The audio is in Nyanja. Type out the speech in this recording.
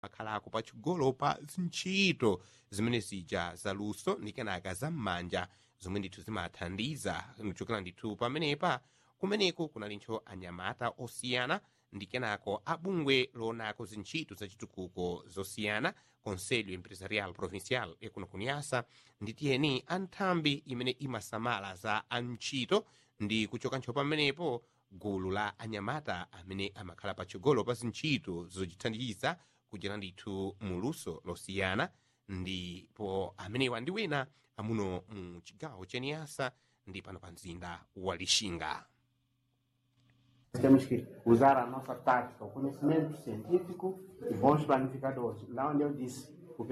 akhalako patsogolo pa zintchito zimene zija zaluso ndi kenaka zam'manja zomwe ndithu zimathandiza kuchokera ndithu pamenepa kumeneko kunalinso anyamata osiyana ndi kenako abungwe loonako zintchito zachitukuko zosiyana conselho empresarial provincial ekuno kunyasa ndi tiyeni anthambi imene imasamala za antchito ndi kuchokanso pamenepo gulu la anyamata amene amakhala patsogolo pa zintchito zochithandiza kuchera ndithu muluso losiyana ndipo amenewa ndi wina amuno mu chigawo chaniyasa ndi pano pa mzinda wa lixinga Temos que usar a nossa tática, o conhecimento científico e bons planificadores. Lá onde eu disse,